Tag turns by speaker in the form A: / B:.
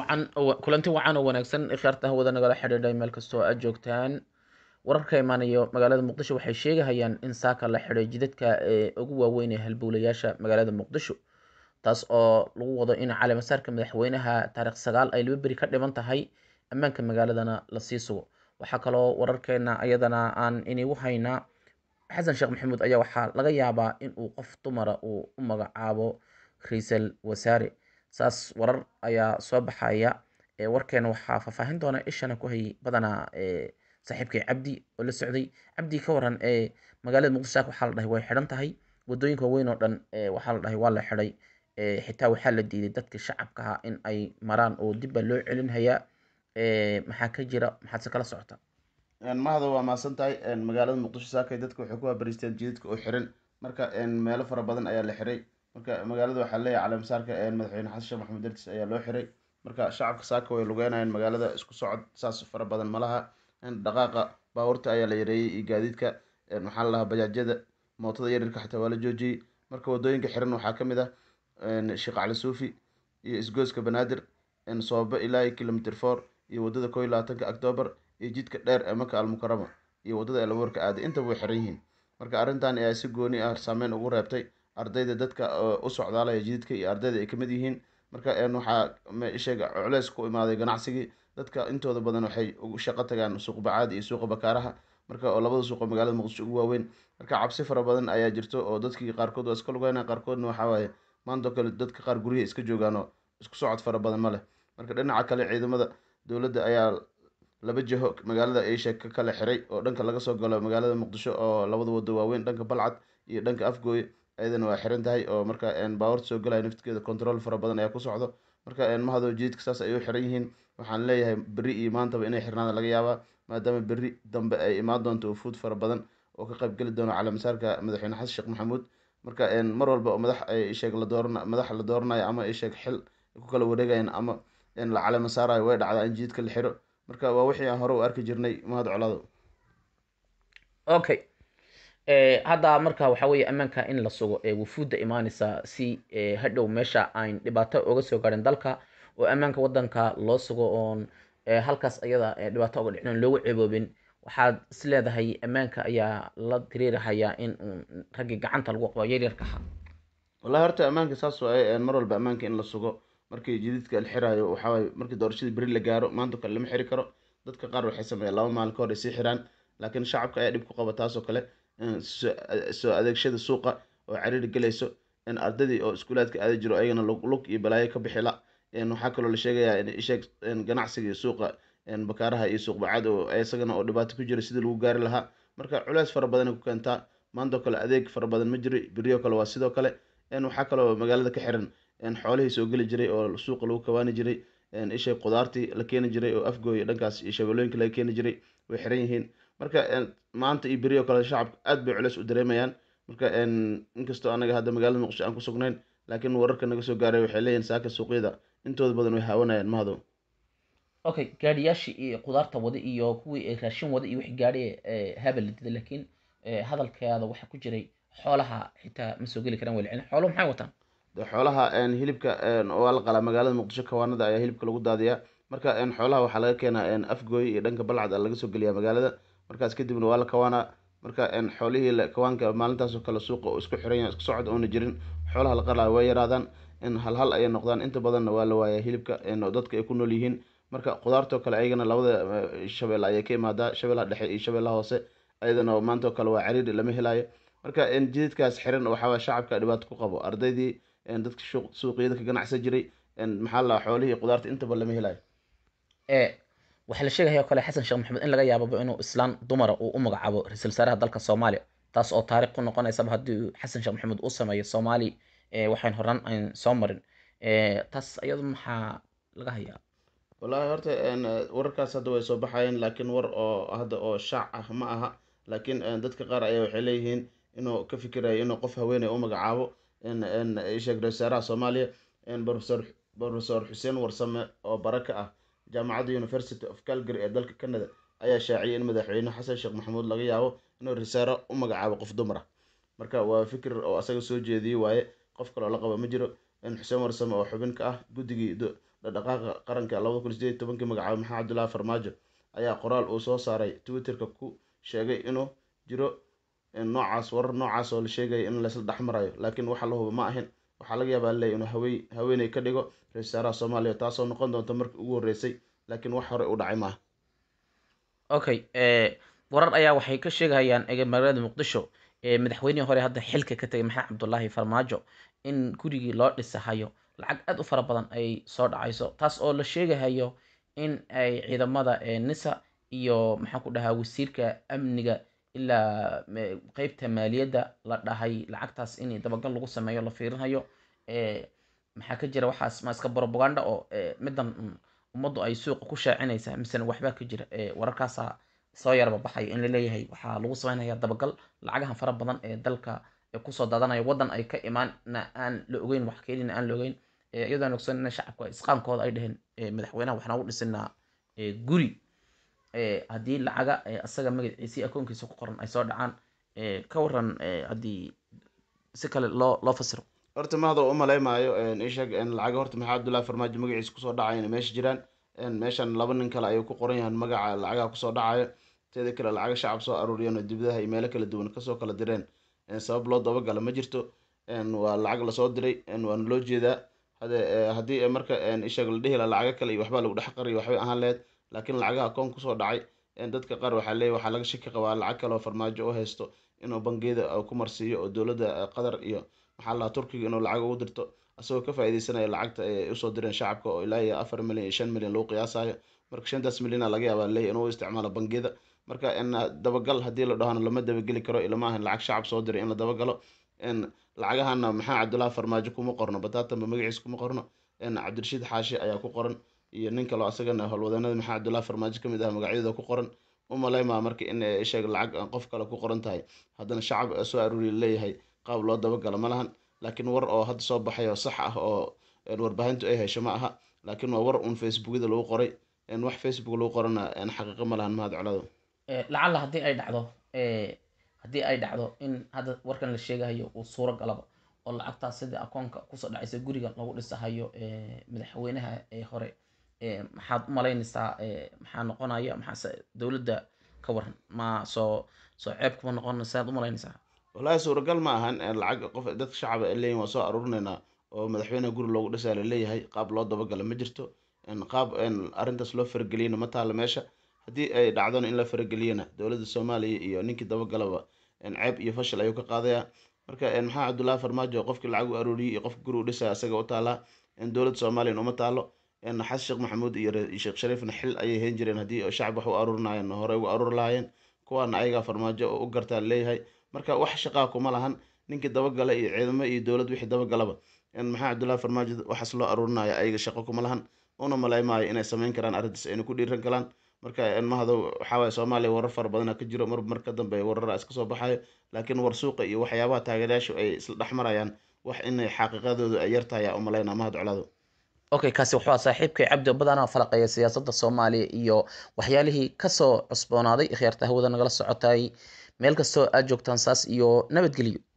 A: wacan kulanti wacan oo wanaagsan ikhyaarta hawada nagala xidhiidhay meel kastoo aad joogtaan wararka imaanayo magaalada muqdisho waxay sheegahayaan in saaka la xidhay jidadka ee ugu waaweyn ee halbowlayaasha magaalada muqdisho taas oo lagu wado in caleemasaarka madaxweynaha taarikh sagaal ay laba beri ka dhiman tahay ammaanka magaaladana lasii sugo waxaa kaloo wararkeena ayadana aan inigu haynaa xasan sheekh maxamuud ayaa waxaa laga yaabaa in uu qof dumara uu u magacaabo ra-iisal wasaare saas warar ayaa soo baxaya warkeena waxaa faahfaahin doona ishana ku hayay badanaa saaxiibkay cabdi oo la socday cabdi ka waran magaalada muqdisho saaka waxaa la dhahay way xidhan tahay wadooyinka waaweyn oo dhan waxaa la dhahay waa la xidhay xitaa waxaa la diiday dadka shacabkaha in ay maraan oo dib baa loo celinhayaa maxaa ka jira maxaad se kala socota
B: mahado waa mahadsan tahay magaalada muqdisho saakay dadka waxay ku habariisteen jidadka oo xiran marka meelo fara badan ayaa la xiray marka magaalada waxaa leeyahay caleemasaarka madaxweyne xasan sheekh maxamed dartiis ayaa loo xiray marka shacabka saaka way lugeynayeen magaalada isku socod saas fara badan malaha dhaqaaqa baabuurta ayaa la yareeyey iyo gaadiidka maxaa la dhahaa bajaajyada mootada yaryarka xitaa waa la joojiyey marka wadooyinka xiran waxaa ka mid ah sheekh cali suufi iyo isgoyska banaadir soobe ilaa iyo kilomitr four iyo wadada koo iyo labaatanka octoobar iyo jidka dheer ee maka almukarama iyo wadada elaboorka aaday intaba way xiran yihiin marka arrintan ayaa si gooni ah saameyn ugu reebtay ardayda dadka u socdaalaya jididka iyo ardayda ay kamid yihiin marka waxaa sheega culeys ku imaaday ganacsigii dadka intooda badan waxay ugu shaqo tagaan suuq bacaad iyo suuqa bakaaraha marka oo labada suuqoo magaalada muqdisho ugu waaweyn marka cabsi fara badan ayaa jirto oo dadkii qaarkood waa iska lugeyna qaarkoodna waxaa waaye maantoo kale dadka qaar guryaha iska joogaan oo isku socod fara badan ma leh marka dhinaca kale ciidamada dowladda ayaa laba jiho magaalada asia ka kala xiray oo dhanka laga soo galo magaalada muqdisho oo labada wado waaweyn dhanka balcad iyo dhanka afgooye ayadana waa xiran tahay oo marka baawarta soo galaya naftigeeda control fara badan ayaa ku socdo marka mahado jididka saas ay u xiran yihiin waxaan leeyahay berri iyo maantaba inay xirnaada laga yaabaa maadaama berri dambe ay imaan doonto ufuud fara badan oo ka qayb geli doono caleemasaarka madaxweyne xasan sheekh maxamuud marka mar walba oo madax ay sheeg la dooran madax la dooranayo ama ay sheeg xil ku kala wareegayaan ama la caleemasaarayo way dhacdaa in jididka la xiro marka waa wixii aan hore u arki jirnay mahad colaado
A: okay hadda marka waxaa weeye ammaanka in la sugo wufuudda imaaneysa si hadhow meesha ayn dhibaato oga soo garin dalka oo ammaanka wadanka loo sugo oon halkaas ayada dhibaato oga dhicin loogu ceeboobin waxaad is leedahay ammaanka ayaa la tiriirahayaa in raggii gacanta lagu qabo yaryarka ahaa
B: wallahi horta ammaanka saas waaye mar walba ammaanka in la sugo markii jididka la xiraayo waxawaaye markii doorashadii beri la gaaro maanta kale lama xiri karo dadka qaar waxay sameeyaan laba maalin ka hor ay sii xiraan laakiin shacabka ayaa dhib ku qaba taasoo kale soo adeegshada suuqa oo cariiri gelayso ardaydii oo iskuulaadka aadi jiro ayagana lug iyo balaayo ka bixila waxaa kaloo la sheegayaa isheeg ganacsiga suuqa bakaaraha iyo suuq bacaad oo isagana oo dhibaato ku jira sidii lagu gaari lahaa marka culeys fara badanay ku keentaa maantoo kale adeeg fara badan ma jiro beriyo kale waa sidoo kale waxaa kaloo magaalada ka xiran xoolihii soo geli jiray oo suuqa lagu kabaani jiray isheeg qudaartii la keeni jiray oo afgooya dhankaas iyo shabeelooyinka laga keeni jiray way xiran yihiin marka maanta iyo beriyo kale shacabka aad bay culeys u dareemayaan marka inkastoo anaga hadda magaalada muqdisho aan ku sugnayn laakiin wararka naga soo gaaray waxay leeyihin saaka suuqyada intooda badan way haawanayaan mahado
A: okay gaadhiyaashii iyo qudaarta wada iyo kuwii raashin wada iyo wixii gaadhi habal la dida laakiin hadalkeeda waxaa ku jiray xoolaha xitaa ma soo geli karaan welcelin xooluhu maxay wataan
B: de xoolaha hilibka waa la qalaa magaalada muqdisho kawaanada ayaa hilibka lagu daadiyaa marka xoolaha waxaa laga keenaa afgooy iyo dhanka balcad laga soo geliyaa magaalada markaas kadibna waa la kawaanaa marka xoolihii kawaanka maalintaasoo kale suuqa oo isku xiran yahay isku socod oona jirin xoolaha la qalaa way yaraadaan hal hal ayay noqdaan inta badanna waa la waayaa hilibka dadka ay ku nool yihiin marka qudaartoo kale ayagana labada shabeelle ayay ka imaadaa shabeellaha dhexe iyo shabeellaha hoose ayadana maantoo kale waa cariiri lama helaayo marka jididkaas xiran waxaa shacabka dhibaato ku qabo ardaydii dadka suuqyada ka ganacsan jiray maxaa la xoolihii qudaarta intaba lama helayo
A: waxaa la sheegaya oo kale xasan sheekh maxamed in laga yaababa inuu islaan dumara uu u magacaabo ra-iisul wasaaraha dalka soomaaliya taas oo taariikh ku noqonaysaba haddii xasan sheekh maxamed uu sameeyo soomaali waxayn horaan ayn soo marin taas iyadu maxaa laga hayaa
B: wallahi horta wararkaas hadda way soo baxayeen laakiin war oo hadda oo shaac ah ma aha laakiin dadka qaar ayaa waxay leeyihiin inuu ka fikirayo inuu qof haweeney u magacaabo sheeg ra-isul wasaaraha soomaaliya professor professor xuseen warsame oo baraka ah jaamacadda university of calgary ee dalka canada ayaa shaaciyay in madaxweyne xasan sheekh maxamuud laga yaabo inuu risaaro u magacaabo qof dumar ah marka waa fikir oo asaga soo jeediyey waaye qof kaloo la qaba ma jiro xuseen warsame oo xubin ka ah guddigii dhaqdhaqaaqa qaranka labada kun sideed tobankii magacaabay maxamed cabdullaahi farmaajo ayaa qoraal uu soo saaray twitterka ku sheegay inuu jiro noocaas warar noocaas oo la sheegaya in laysla dhexmarayo laakiin waxa la huba ma ahin waxaa laga yaabaa leey inuu hawey haweeney ka dhigo ra-isul wasaaraha soomaaliya taasoo noqon doonta markii ugu horreysay laakiin wax hore u dhacay maaha
A: okay warar ayaa waxay ka sheegayaan magaalada muqdisho madaxweynihii hore hadda xilka ka tegay maxamed cabdullaahi farmaajo in gurigii loo dhisahayo lacag aada u fara badan ay soo dhacayso taas oo la sheegahayo in ay ciidamada nisa iyo maxaan ku dhahaa wasiirka amniga ilaa qeybta maaliyadda la dhahay lacagtaas in dabagal lagu sameeyo la fiirinayo maxaa ka jira waxaas ma iska propaganda oo middan ummaddu ay suuqa ku shaacinaysaa misena waxbaa ka jira wararkaasa soo yarba baxayo in laleeyahay waxaa lagu sameynaya dabagal lacagahan fara badan ee dalka kusoo daadanaya waddan ay ka imaanna aan la ogeyn wax keenina aan la ogeyn iyadoon ogsanina shacabka isqaankooda ay dheheen madaxweynaha waxaan ugu dhisinaa guri haddii lacaga asaga magaciisii akoonkiisa ku qoran ay soo dhacaan ka waran haddii si kale loo loo fasiro
B: horta mahadoo u malaymaayo isheeg lacaga horta maxaa cabdullaahi farmaajo magaciisa kusoo dhacaya inay meesha jiraan meeshan laba nin kale ayuu ku qoran yahan magaca lacagaha kusoo dhacayo teeda kale lacaga shacab soo aruuriyeen oo dibadaha iyo meelo kala duwan kasoo kala direen sabab loo dabagala ma jirto waa lacag lasoo diray waana loo jeedaa hade haddii marka isheeg la dhihi la lacago kale iyo waxbaa lagu dhex qariyo waxbay ahaan lehed laakiin lacagaha akoon kusoo dhacay dadka qaar waxaa leeyahy waxaa laga shaki qabaa lacag kale oo farmaajo u haysto inuu bangiyada ku marsiiyo oo dowladda qatar iyo maxaa lahaa turkiga inuu lacag ugu dirto asagoo ka faa'iideysanaya lacagta ay usoo direen shacabka oo ilaa iyo afar milyan iyo shan milyan lagu qiyaasayo marka shantaas milyana laga yaabaa leeyahy inuu isticmaalo bangiyada marka dabagal haddii la dhahona lama dabageli karo ilama ahan lacag shacab soo diray in la dabagalo lacagahana maxaa cabdullaahi farmaajo kuma qorno bataatanba magaciisa kuma qorno cabdirashiid xaashi ayaa ku qoran iyo nin kaloo asagana howlwadanada maxaa cabdullaahi farmaajo kamid ah magacyadooda ku qoran umaleymaa marka in sheeg lacag qof kale ku qoran tahay haddana shacab soo aruuriya leeyahay qaab loo dabagalo ma lahan laakiin war oo hadda soo baxay oo sax ah oo warbaahintu ay hesho ma aha laakiin waa war un facebookyada lagu qoray wax facebook lagu qorana xaqiiqo ma lahan mahad colado
A: lacalla haddii ay dhacdo haddii ay dhacdo in hadda warkan la sheegahayo uu suuro galaba oo lacagtaas sidii akoonka kusoo dhacaysa guriga lagu dhisahayo madaxweynaha hore maxaad u malaynaysaa maxaa noqonaya maxaase dowladda ka waran ma soo soo ceeb kuma noqonaysa aad u malaynaysaa
B: wallaahi suuragal ma ahan lacag qof dadka shacaba ay leeyihin waa soo aruurinaynaa oo madaxweynaha guri loogu dhisaa la leeyahay qaab loo dabagala ma jirto qaab arrintaas loo farageliyana ma taala meesha haddii ay dhacdona in la farageliyana dowladda soomaaliya iyo ninkii dabagalaba ceeb iyo fashil ayuu ka qaadaya marka maxaa cabdullaahi farmaajo qofkii lacag u aruuriyey iyo qofki guri u dhisaya isaga u taalaa dowladda soomaaliyana uma taalo xasan sheekh maxamuud iyo sheekh shariifna xil ayay heen jireen haddii shacab wax u aruurinayeen hore ugu aruuri lahaayeen kuwaana ayagaa farmaajo u gartaa leeyahay marka wax shaqaa kuma lahan ninkii dabagala iyo ciidamo iyo dowlad wixii dabagalaba maxaa cabdullaahi farmaajo waxaas loo aruurinaya ayaga shaqo kuma lahan una malaymaayo inay samayn karaan arrintaas ayna ku dhiiran galaan marka mahado waxaawaye soomaaliya warar fara badana ka jiro mar mar ka dambe warara iska soo baxayo laakiin war suuqa iyo waxyaabaha taageerayaashu ay isla dhex marayaan wax inay xaqiiqadoodu ay yartahay aa u malaynaa mahad colado
A: okay kaasi wuxuu ahaa saaxiibkay cabdi badanaa falaqeeya siyaasadda soomaaliya iyo waxyaalihii kasoo cusboonaaday ikhyaarta hawada nagala socotay meel kastoo aad joogtaan saas iyo nabadgelyo